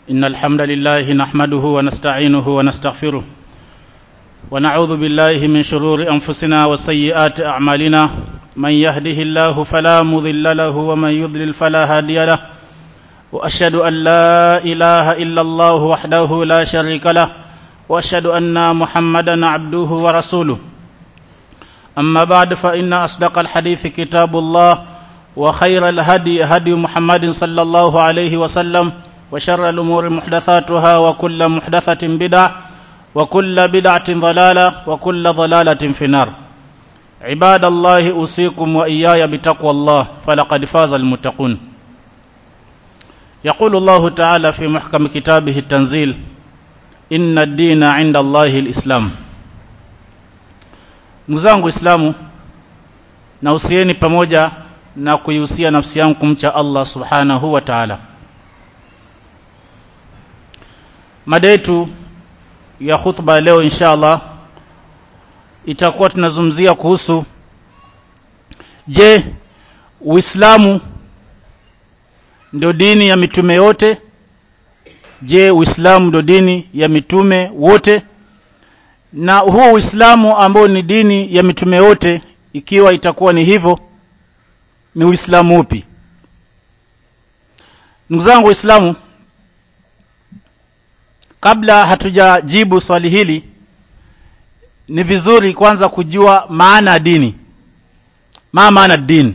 إن الحمد لله نحمده ونستعينه ونستغفره ونعوذ بالله من شرور أنفسنا وسيئات أعمالنا من يهده الله فلا مضل له ومن يضلل فلا هادي له وأشهد أن لا إله إلا الله وحده لا شريك له وأشهد أن محمدا عبده ورسوله أما بعد فإن أصدق الحديث كتاب الله وخير الهدي هدي محمد صلى الله عليه وسلم وشر الأمور محدثاتها وكل محدثة بدعة وكل بدعة ضلالة وكل ضلالة في النار عباد الله أوصيكم وإياي بتقوى الله فلقد فاز المتقون يقول الله تعالى في محكم كتابه التنزيل إن الدين عند الله الإسلام ndugu zangu islamu nausieni pamoja na kuihusia nafsi yangu kumcha allah subhanahu wa taala mada yetu ya khutba leo insha allah itakuwa tunazungumzia kuhusu je uislamu ndio dini ya mitume yote je uislamu ndio dini ya mitume wote na huu uislamu ambao ni dini ya mitume yote ikiwa itakuwa ni hivyo ni uislamu upi ndugu zangu waislamu kabla hatujajibu swali hili ni vizuri kwanza kujua maana ya dini ma maana din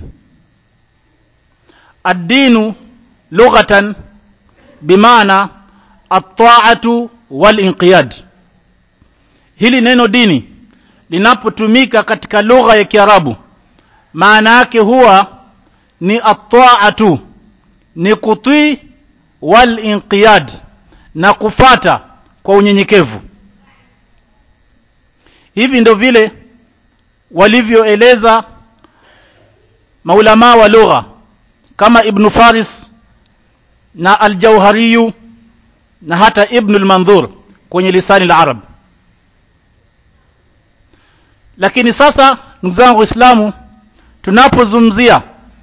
ad-dinu lughatan bimaana at-ta'atu wal-inqiyad hili neno dini linapotumika katika lugha ya Kiarabu maana yake huwa ni at-ta'atu ni kutii wal inqiyad na kufata kwa unyenyekevu hivi ndio vile walivyoeleza maulama wa lugha kama ibn Faris na al-Jauhariyu na hata ibn al-Manzur kwenye lisani al-Arab lakini sasa ndugu zangu waislamu tunapozungumzia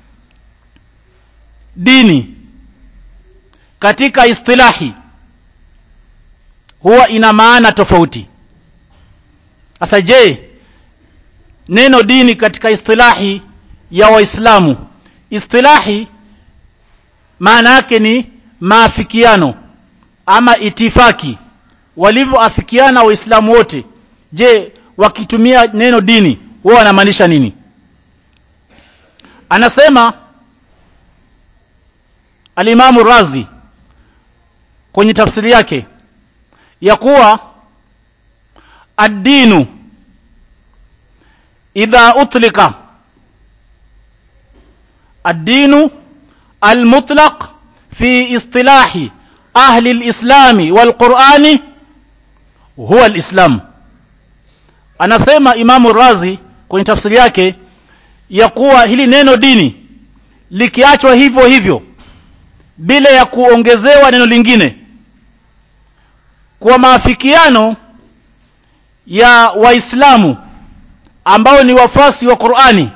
dini katika istilahi huwa ina maana tofauti sasa je neno dini katika istilahi ya waislamu istilahi maana yake ni maafikiano ama itifaki walivyoafikiana waislamu wote je wakitumia neno dini huwa wanamaanisha nini anasema alimamu razi kwenye tafsiri yake ya kuwa ad-dinu idha utlika ad-dinu al-mutlaq fi istilahi ahli al-islami wal-qur'ani huwa al-islam anasema imamu razi kwenye tafsiri yake ya kuwa hili neno dini likiachwa hivyo hivyo bila ya kuongezewa neno lingine kwa maafikiano ya waislamu ambao ni wafasi wa Qur'ani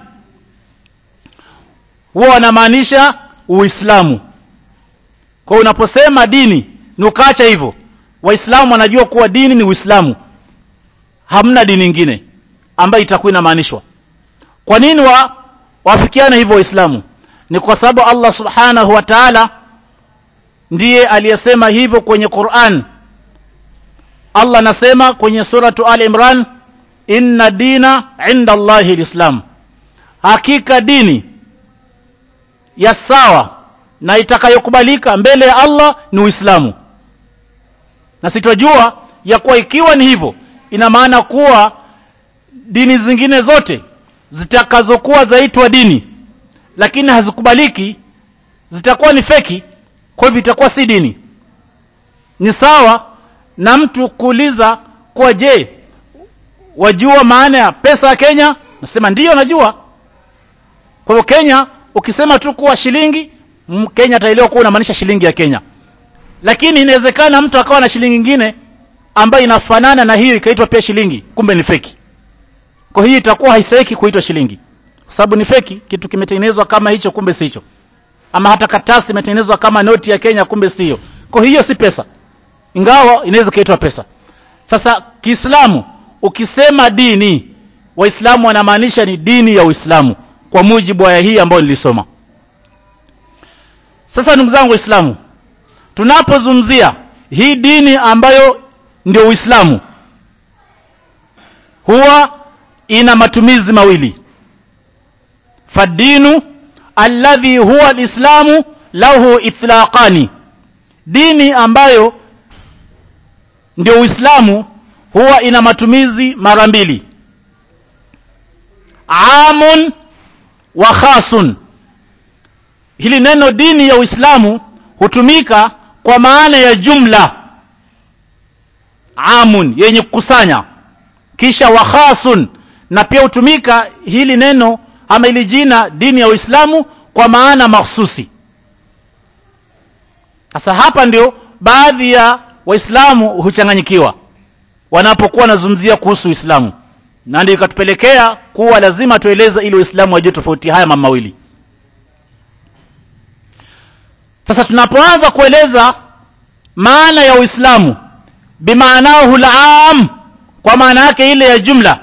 huwa wanamaanisha uislamu kwa unaposema dini ni ukaacha hivyo waislamu wanajua kuwa dini ni uislamu hamna dini nyingine ambayo itakuwa inamaanishwa kwa nini wa wafikiane hivyo waislamu ni kwa sababu Allah subhanahu wa ta'ala ndiye aliyesema hivyo kwenye Qur'an Allah anasema kwenye suratu Ali Imran inna dina inda Allahi alislam hakika dini ya sawa na itakayokubalika mbele ya Allah ni Uislamu na sitojua ya kuwa ikiwa ni hivyo ina maana kuwa dini zingine zote zitakazokuwa zaitwa dini lakini hazikubaliki zitakuwa ni feki kwa hivyo itakuwa si dini ni sawa na mtu kuuliza kwa je wajua maana ya pesa ya Kenya nasema ndiyo najua kwa hivyo Kenya ukisema tu kuwa shilingi Kenya ataelewa kuwa unamaanisha shilingi ya Kenya lakini inawezekana mtu akawa na shilingi nyingine ambayo inafanana na hiyo ikaitwa pia shilingi kumbe ni feki kwa hiyo itakuwa haistahiki kuitwa shilingi kwa sababu ni feki kitu kimetengenezwa kama hicho kumbe sicho ama hata katasi imetengenezwa kama noti ya Kenya kumbe sio kwa hiyo si pesa ingawa inaweza kaitwa pesa sasa kiislamu ukisema dini waislamu wanamaanisha ni dini ya uislamu kwa mujibu wa aya hii ambayo nilisoma sasa ndugu zangu waislamu tunapozungumzia hii dini ambayo ndio uislamu huwa ina matumizi mawili fadinu alladhi huwa alislamu lahu itlaqani dini ambayo ndio uislamu huwa ina matumizi mara mbili amun wa khasun hili neno dini ya uislamu hutumika kwa maana ya jumla amun yenye kukusanya kisha wa khasun na pia hutumika hili neno ama hili jina dini ya uislamu kwa maana mahsusi sasa hapa ndio baadhi ya waislamu huchanganyikiwa wanapokuwa wanazungumzia kuhusu uislamu na ndio ikatupelekea kuwa lazima tueleze ili waislamu wajue tofauti haya mambo mawili sasa tunapoanza kueleza maana ya uislamu bimaanahu lam kwa maana yake ile ya jumla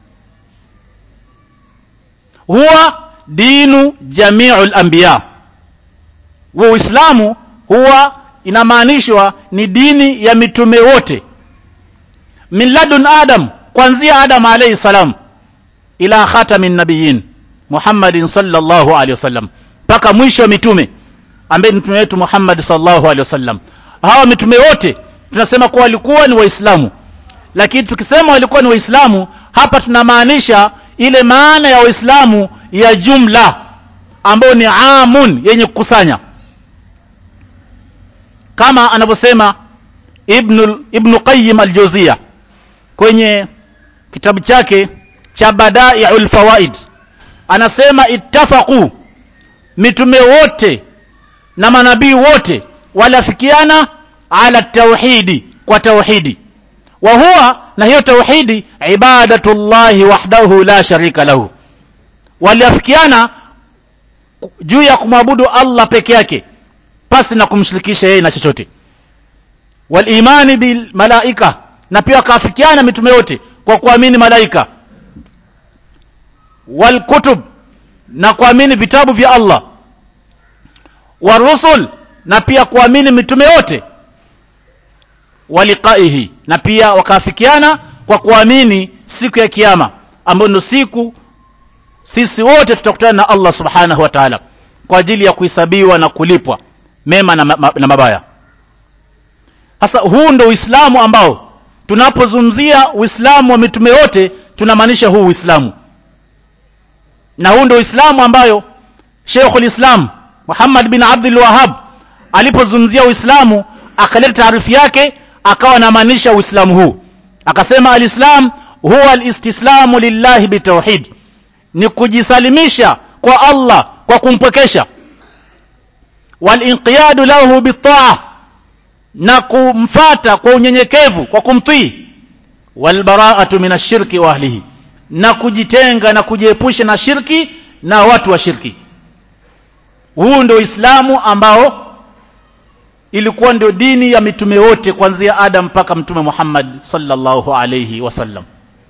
huwa dinu jamiu lambiya huwa uislamu huwa inamaanishwa ni dini ya mitume wote min ladun adam kuanzia adam alayhi salam ila khatamin nabiyin muhammadin sallallahu alaihi wasallam mpaka mwisho wa mitume ambaye ni mtume wetu muhammad sallallahu alaihi wasallam hawa mitume wote tunasema kuwa walikuwa ni waislamu lakini tukisema walikuwa ni waislamu hapa tunamaanisha ile maana ya waislamu ya jumla ambayo ni amun yenye kukusanya kama anavyosema ibnu, ibnu qayim aljuzia kwenye kitabu chake cha badaiul fawaid anasema ittafaqu mitume wote na manabii wote walafikiana ala tauhidi kwa tauhidi wa huwa na hiyo tauhidi ibadatullahi wahdahu la sharika lahu waliafikiana juu ya kumwabudu Allah peke yake pasi na kumshirikisha yeye na chochote walimani bil malaika na pia wakaafikiana mitume yote kwa kuamini malaika walkutub na kuamini vitabu vya Allah warusul na pia kuamini mitume yote waliqaihi na pia wakaafikiana kwa kuamini siku ya kiyama ambayo ndio siku sisi wote tutakutana na Allah subhanahu wa ta'ala kwa ajili ya kuhesabiwa na kulipwa mema na, ma, na mabaya sasa huu ndio uislamu ambao tunapozungumzia uislamu wa mitume yote tunamaanisha huu uislamu na huu ndio uislamu ambayo Sheikhul Islam Muhammad bin Abdul Wahhab alipozungumzia uislamu akaleta taarifu yake akawa anamaanisha uislamu huu akasema alislam huwa alistislamu lillahi bitauhid ni kujisalimisha kwa Allah kwa kumpwekesha walinqiyadu lahu bitaa na kumfata kwa unyenyekevu kwa kumtii walbaraatu min ashirki wa ahlihi na kujitenga na kujiepusha na shirki na watu wa shirki huu ndio uislamu ambao ilikuwa ndio dini ya mitume wote kuanzia adam mpaka mtume muhammad sallallahu alayhi wasallam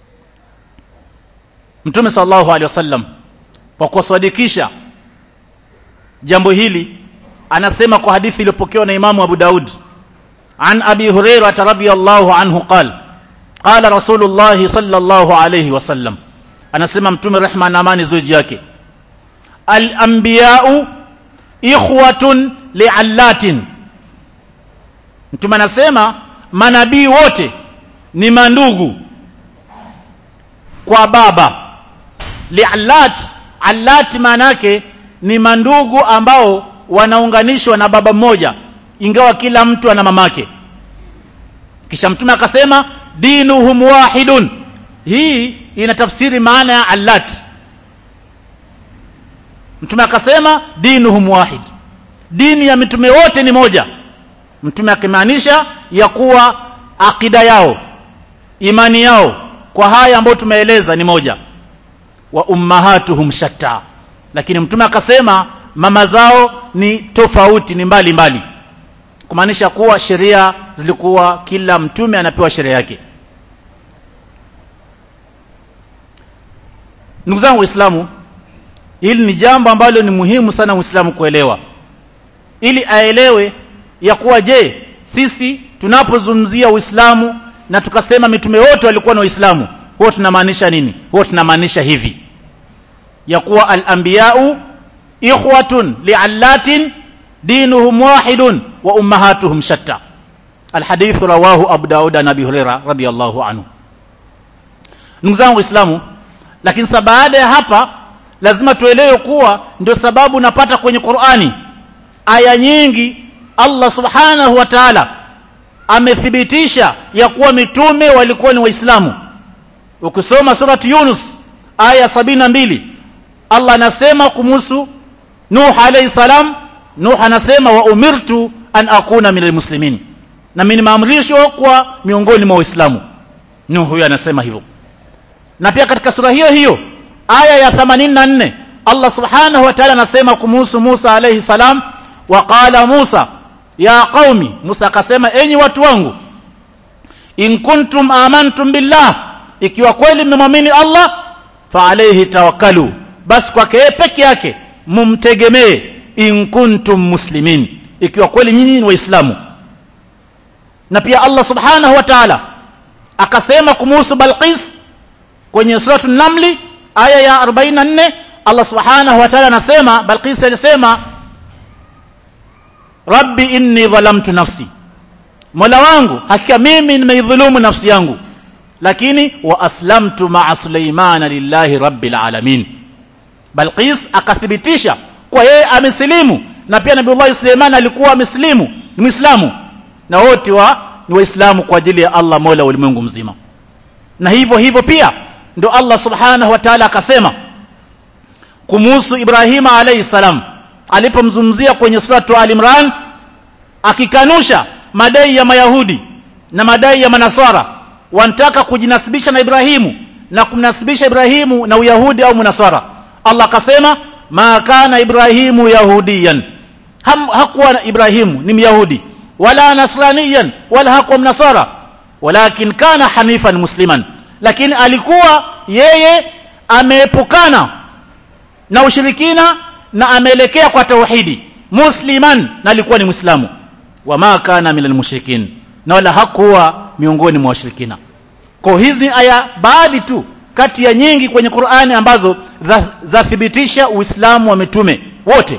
mtume sallallahu alayhi wasallam kwa kusadikisha jambo hili anasema kwa hadithi iliyopokewa na imamu abu daud عن أبي هريرة رضي الله عنه قال قال رسول الله صلى الله عليه وسلم أنا سمع متوم الرحمة نامان زوجيك الأنبياء إخوة لعلات mtume anasema manabii wote ni mandugu kwa baba liallat allat maana yake ni mandugu ambao wanaunganishwa na baba mmoja ingawa kila mtu ana mamake kisha mtume akasema dinuhum wahidun hii ina tafsiri maana ya allat mtume akasema dinuhum wahid dini ya mitume wote ni moja mtume akimaanisha ya kuwa akida yao imani yao kwa haya ambayo tumeeleza ni moja wa ummahatuhum shatta lakini mtume akasema mama zao ni tofauti ni mbali mbali kumaanisha kuwa sheria zilikuwa kila mtume anapewa sheria yake ndugu zangu waislamu hili ni jambo ambalo ni muhimu sana muislamu kuelewa ili aelewe ya kuwa je sisi tunapozungumzia uislamu na tukasema mitume wote walikuwa na uislamu huwa tunamaanisha nini huwa tunamaanisha hivi ya kuwa al-anbiya'u ikhwatun li'allatin dinuhum wahidun wa ummahatuhum shatta alhadith rawahu abu daud an abi hurairah radiyallahu anhu ndugu zangu waislamu lakini sasa baada ya hapa lazima tuelewe kuwa ndio sababu napata kwenye Qur'ani aya nyingi Allah subhanahu wa ta'ala amethibitisha ya kuwa mitume walikuwa ni waislamu ukisoma surati Yunus aya sabina mbili Allah anasema kumuhusu Nuh alayhi salam Nuh anasema wa umirtu an akuna minal muslimin na mimi nimeamrishwa kwa miongoni mwa waislamu Nuh huyo anasema hivyo na pia katika sura hiyo hiyo aya ya 84 Allah subhanahu wa ta'ala anasema kumuhusu Musa alayhi salam wa qala Musa ya qaumi Musa akasema enyi watu wangu in kuntum amantum billah ikiwa kweli mmemwamini Allah fa alayhi tawakkalu basi kwake yeye peke yake mumtegemee in kuntum muslimin ikiwa kweli nyinyi ni waislamu na pia Allah subhanahu wa ta'ala akasema kumuhusu Balqis kwenye suratu Namli aya ya 44 Allah subhanahu wa ta'ala anasema Balqis alisema Rabbi inni dhalamtu nafsi Mola wangu hakika mimi nimeidhulumu nafsi yangu lakini wa aslamtu ma'a Sulaimana lillahi rabbil alamin Balqis akathibitisha kwa yeye amesilimu na pia Nabii Suleiman alikuwa amesilimu ni Muislamu na wote wa ni Waislamu kwa ajili ya Allah Mola ulimwengu mzima na hivyo hivyo pia ndo Allah subhanahu wa ta'ala akasema kumuhusu Ibrahima alayhi salam alipomzungumzia kwenye suratu Al-Imran akikanusha madai ya Mayahudi na madai ya Manasara wanataka kujinasibisha na Ibrahimu na kumnasibisha Ibrahimu na Uyahudi au Munasara Allah akasema ma kana Ibrahimu yahudiyan Ham, hakuwa Ibrahimu ni Myahudi wala nasraniyan wala hakuwa mnasara walakin kana hanifan musliman lakini alikuwa yeye ameepukana na ushirikina na ameelekea kwa tauhidi musliman na alikuwa ni muislamu wama kana minal mushrikin na wala hakuwa miongoni mwa washirikina kwa hizi aya baadhi tu kati ya nyingi kwenye Qur'ani ambazo zathibitisha Uislamu wa mitume wote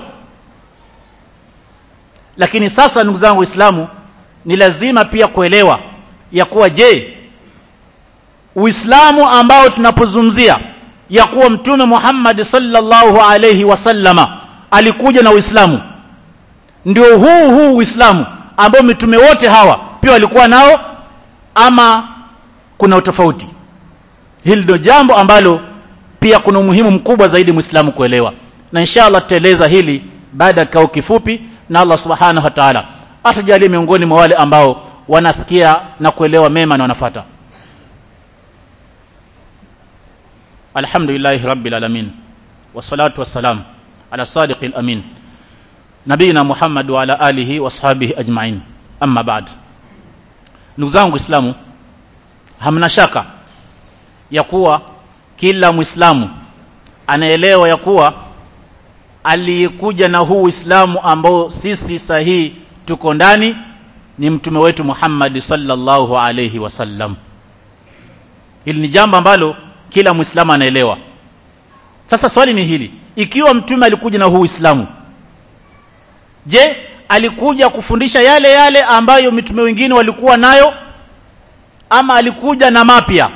lakini sasa ndugu zangu waislamu ni lazima pia kuelewa ya kuwa je Uislamu ambao tunapozungumzia ya kuwa mtume Muhammad sallallahu alayhi wasallama alikuja na Uislamu ndio huu huu Uislamu ambao mitume wote hawa pia walikuwa nao ama kuna utofauti hili ndio jambo ambalo pia kuna umuhimu mkubwa zaidi muislamu kuelewa na inshallah tutaeleza hili baada ya kikao kifupi na Allah subhanahu wa ta'ala atajalie miongoni mwa wale ambao wanasikia na kuelewa mema na wanafata alhamdulillah rabbil alamin wassalatu wassalam ala sadiqil amin nabina muhammad wa ala alihi washabihi ajma'in amma ba'd ndugu zangu waislamu hamna shaka ya kuwa kila muislamu anaelewa ya kuwa aliyekuja na huu Uislamu ambao sisi sahihi tuko ndani ni mtume wetu Muhammad sallallahu alayhi wasallam. Hili ni jambo ambalo kila muislamu anaelewa. Sasa swali ni hili, ikiwa mtume alikuja na huu Uislamu, je, alikuja kufundisha yale yale ambayo mitume wengine walikuwa nayo ama alikuja na mapya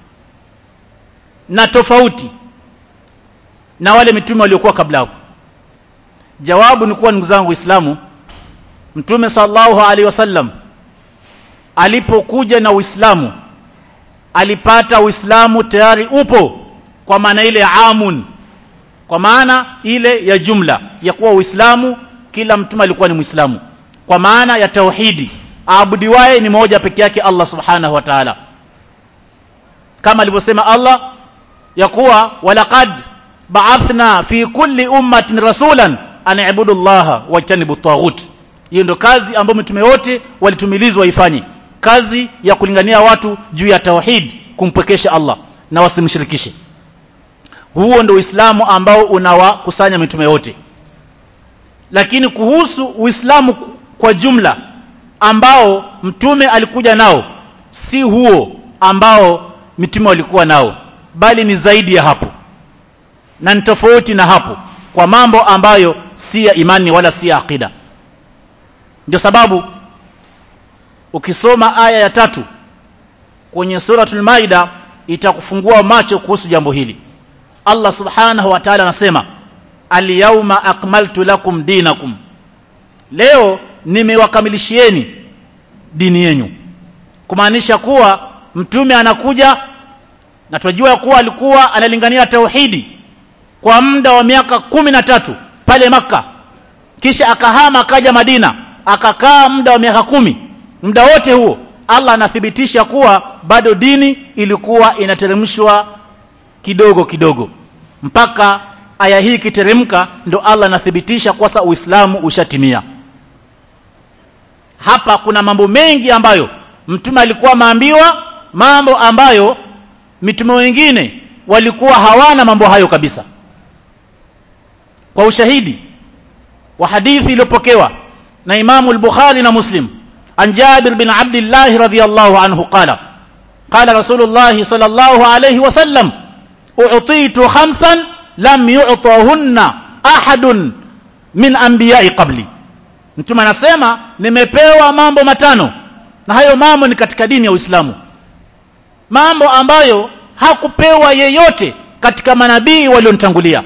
na tofauti na wale mitume waliokuwa kabla hapo? jawabu ni kuwa ndugu zangu waislamu mtume sallallahu alaihi wasallam alipokuja na uislamu alipata uislamu tayari upo kwa maana ile amun kwa maana ile ya jumla ya kuwa uislamu kila mtume alikuwa ni muislamu kwa maana ya tauhidi aabudiwaye ni moja peke yake Allah subhanahu wa ta'ala kama alivyosema Allah ya kuwa walaqad ba'athna fi kulli ummatin rasulan an ibudu llaha wajtanibu taghut hiyo ndio kazi ambayo mitume wote walitumilizwa waifanye kazi ya kulingania watu juu ya tauhid kumpwekesha Allah na wasimshirikishe huo ndio Uislamu ambao unawakusanya mitume wote lakini kuhusu Uislamu kwa jumla ambao mtume alikuja nao si huo ambao mitume walikuwa nao bali ni zaidi ya hapo na ni tofauti na hapo kwa mambo ambayo si ya imani wala si ya akida ndio sababu ukisoma aya ya tatu kwenye suratul maida itakufungua macho kuhusu jambo hili Allah subhanahu wa ta'ala anasema al-yawma akmaltu lakum dinakum leo nimewakamilishieni dini yenu kumaanisha kuwa mtume anakuja na tunajua kuwa alikuwa analingania tauhidi kwa muda wa miaka kumi na tatu pale maka kisha akahama akaja Madina akakaa muda wa miaka kumi muda wote huo Allah anathibitisha kuwa bado dini ilikuwa inateremshwa kidogo kidogo mpaka aya hii ikiteremka ndo Allah anathibitisha kwa sasa Uislamu ushatimia hapa kuna mambo mengi ambayo mtume alikuwa maambiwa mambo ambayo mitume wengine walikuwa hawana mambo hayo kabisa kwa ushahidi wa hadithi iliyopokewa na Imamu al-Bukhari na Muslim an Jabir bin Abdullah radhiyallahu anhu qala qala Rasulullah sallallahu alayhi wasallam u'titu khamsan lam yu'tahunna ahadun min anbiya'i qabli mtume anasema nimepewa mambo matano na hayo mambo ni katika dini ya Uislamu mambo ambayo hakupewa yeyote katika manabii walionitangulia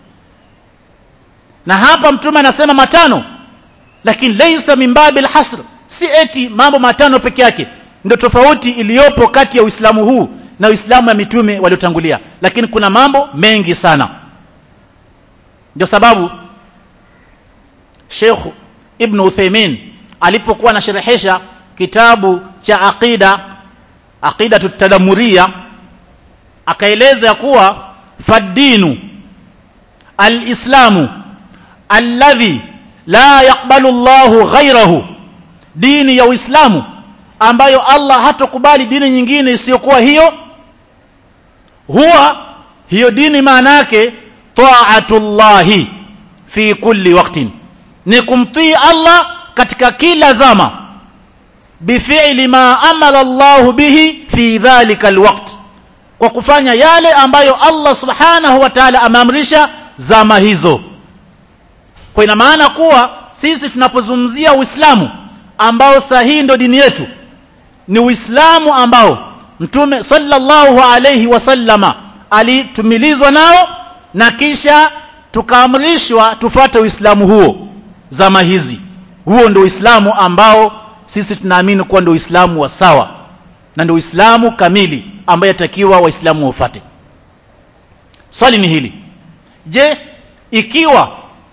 na hapa mtume anasema matano lakini laysa min babil hasr si eti mambo matano peke yake ndio tofauti iliyopo kati ya Uislamu huu na Uislamu ya mitume waliotangulia lakini kuna mambo mengi sana ndio sababu Sheikh Ibn Uthaymeen alipokuwa anasherehesha kitabu cha aqida aqida tutadamuria akaeleza ya kuwa faddinu alislamu alladhi la yaqbalu Allahu ghayrahu dini ya Uislamu ambayo Allah hatokubali dini nyingine isiyokuwa hiyo huwa hiyo dini maana yake taatullahi fi kulli waqtin ni kumtii Allah katika kila zama bifi'li ma amara Allah bihi fi dhalika alwaqt kwa kufanya yale ambayo Allah subhanahu wa ta'ala ameamrisha zama hizo kwa ina maana kuwa sisi tunapozungumzia Uislamu ambao sahihi ndo dini yetu ni Uislamu ambao Mtume sallallahu alayhi wasallama alitumilizwa nao na kisha tukaamrishwa tufuate Uislamu huo zama hizi huo ndio Uislamu ambao sisi tunaamini kuwa ndio Uislamu wa sawa na ndio Uislamu kamili ambaye yatakiwa waislamu wafuate swali ni hili je ikiwa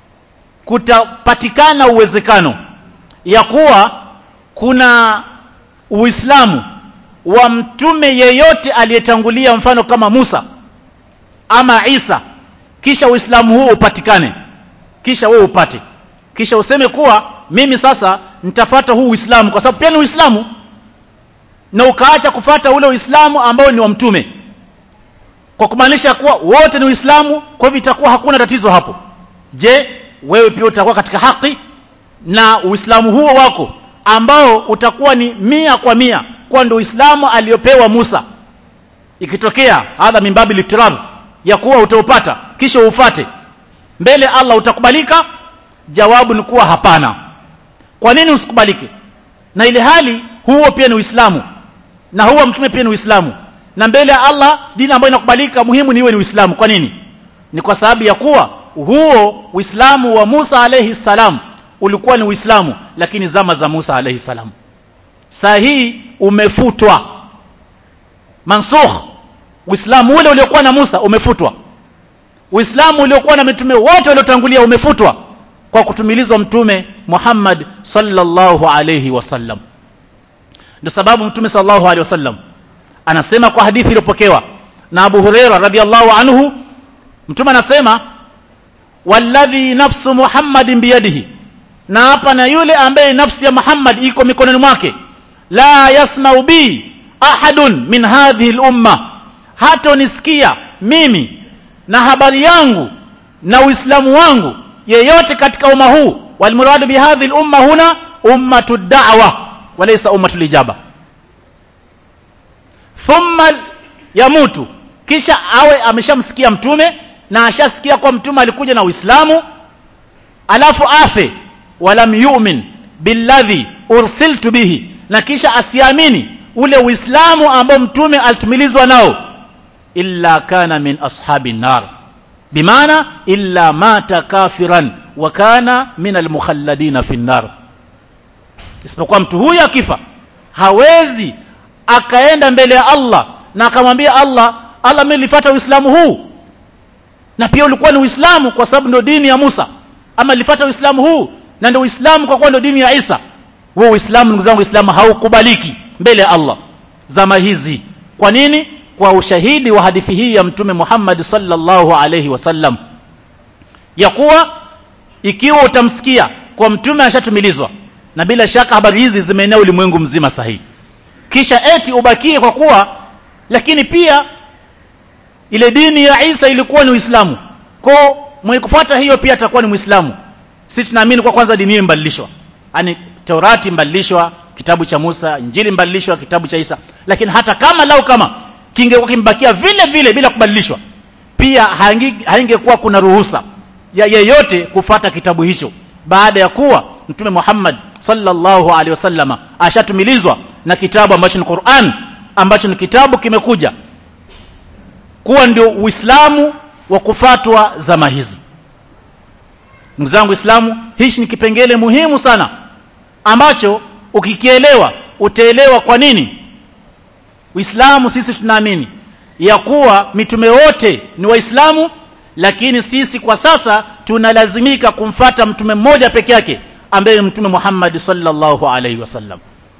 kutapatikana uwezekano ya kuwa kuna uislamu wa mtume yeyote aliyetangulia mfano kama Musa ama Isa kisha uislamu huo upatikane kisha wewe upate kisha useme kuwa mimi sasa nitafuata huu uislamu kwa sababu pia ni uislamu na ukaacha kufata ule uislamu ambao ni wa mtume kwa kumaanisha kuwa wote ni uislamu kwa hivyo itakuwa hakuna tatizo hapo je wewe pia utakuwa katika haki na uislamu huo wako ambao utakuwa ni mia kwa mia kwa ndio uislamu aliyopewa Musa ikitokea hadha mimbabi liftirar ya kuwa utaupata kisha ufate mbele Allah utakubalika jawabu ni kuwa hapana kwa nini usikubalike na ile hali huo pia ni uislamu na huo mtume pia ni uislamu na mbele ya Allah dini ambayo inakubalika muhimu ni iwe ni uislamu kwa nini ni kwa sababu ya kuwa huo uislamu wa Musa alayhi salam ulikuwa ni uislamu lakini zama za Musa alayhi salam saa hii umefutwa mansukh uislamu ule uliokuwa na Musa umefutwa uislamu uliokuwa na mitume wote waliotangulia umefutwa kwa kutumilizwa mtume Muhammad sallallahu alayhi wasallam ndio sababu mtume sallallahu alayhi wasallam anasema kwa hadithi iliyopokewa na Abu Huraira radhiallahu anhu mtume anasema walladhi nafsu Muhammadin biyadihi na hapa na yule ambaye nafsi ya Muhammad iko mikononi mwake la yasmau bi ahadun min hadhihi lumma hatonisikia mimi na habari yangu na uislamu wangu yeyote katika umma huu walmuradu bihadhihi lumma huna ummatu da'wa walaysa ummatu lijaba thumma yamutu kisha awe ameshamsikia mtume na ashasikia kwa mtume alikuja na uislamu alafu afe walam yu'min billadhi ursiltu bihi na kisha asiamini ule uislamu ambao mtume alitumilizwa nao illa kana min ashabi nar bimaana illa mata kafiran wa kana min almukhalladina fi nar isipokuwa mtu huyu akifa hawezi akaenda mbele ya Allah na akamwambia Allah Allah mimi nilifuata uislamu huu na pia ulikuwa ni uislamu kwa sababu ndio dini ya Musa ama nilifuata uislamu huu na ndio uislamu kwa kuwa ndio dini ya Isa huo uislamu ndugu zangu uislamu haukubaliki mbele ya Allah zama hizi kwa nini kwa ushahidi wa hadithi hii ya mtume Muhammad sallallahu alayhi wasallam ya kuwa ikiwa utamsikia kwa mtume ashatumilizwa na bila shaka habari hizi zimeenea ulimwengu mzima sahihi kisha eti ubakie kwa kuwa lakini pia ile dini ya Isa ilikuwa ni Uislamu kwa mwenye kufuata hiyo pia atakuwa ni Muislamu sisi tunaamini kwa kwanza dini hiyo imbadilishwa yani Taurati imbadilishwa kitabu cha Musa Injili imbadilishwa kitabu cha Isa lakini hata kama lau kama kingekuwa kimbakia vile vile bila kubadilishwa pia haingekuwa kuna ruhusa ya yeyote kufata kitabu hicho baada ya kuwa mtume Muhammad sallallahu alaihi wasallama ashatumilizwa na kitabu ambacho ni Qur'an ambacho ni kitabu kimekuja kuwa ndio Uislamu wa kufatwa zama hizi ndugu zangu Uislamu hichi ni kipengele muhimu sana ambacho ukikielewa utaelewa kwa nini Uislamu sisi tunaamini ya kuwa mitume wote ni waislamu lakini sisi kwa sasa tunalazimika kumfata mtume mmoja peke yake ambaye mtume Muhammad sallallahu alaihi wasallam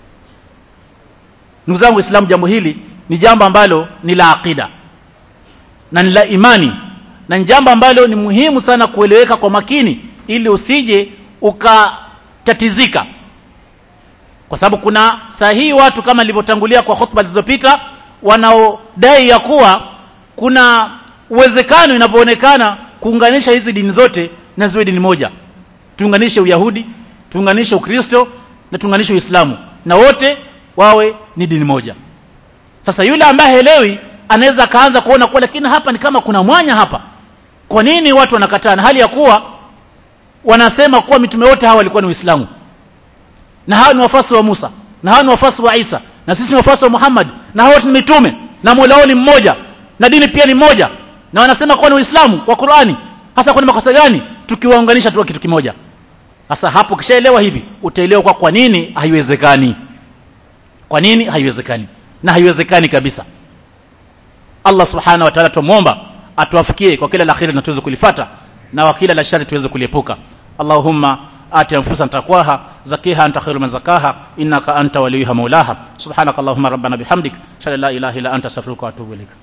ndugu zangu Uislamu jambo hili ni jambo ambalo ni la aqida na ni la imani na ni jambo ambalo ni muhimu sana kueleweka kwa makini ili usije ukatatizika kwa sababu kuna sahihi watu kama nilivyotangulia kwa hotuba zilizopita wanaodai ya kuwa kuna uwezekano inavyoonekana kuunganisha hizi dini zote na ziwe dini moja tuunganishe uyahudi tuunganishe ukristo na tuunganishe uislamu na wote wawe ni dini moja sasa yule ambaye haelewi anaweza akaanza kuona kuwa lakini hapa ni kama kuna mwanya hapa kwa nini watu wanakataa na hali ya kuwa wanasema kuwa mitume wote hawa walikuwa ni uislamu na hawa ni wafasi wa Musa na hawa ni wafasi wa Isa na sisi ni wafasi wa Muhammad na hawa ni mitume na Mola wao ni mmoja na dini pia ni moja na wanasema kuwa ni Uislamu kwa Qur'ani hasa kuna makosa gani tukiwaunganisha tu kitu kimoja sasa hapo kishaelewa hivi utaelewa kwa kwa nini haiwezekani kwa nini haiwezekani na haiwezekani kabisa Allah subhanahu wa ta'ala tumuomba atuafikie kwa kila la kheri na tuweze kulifata na wa kila la shari tuweze kuliepuka Allahumma آت أنفسنا تقواها زكيها أنت خير من زكاها إنك أنت وليها مولاها سبحانك اللهم ربنا بحمدك أشهد أن لا إله إلا أنت أستغفرك وأتوب إليك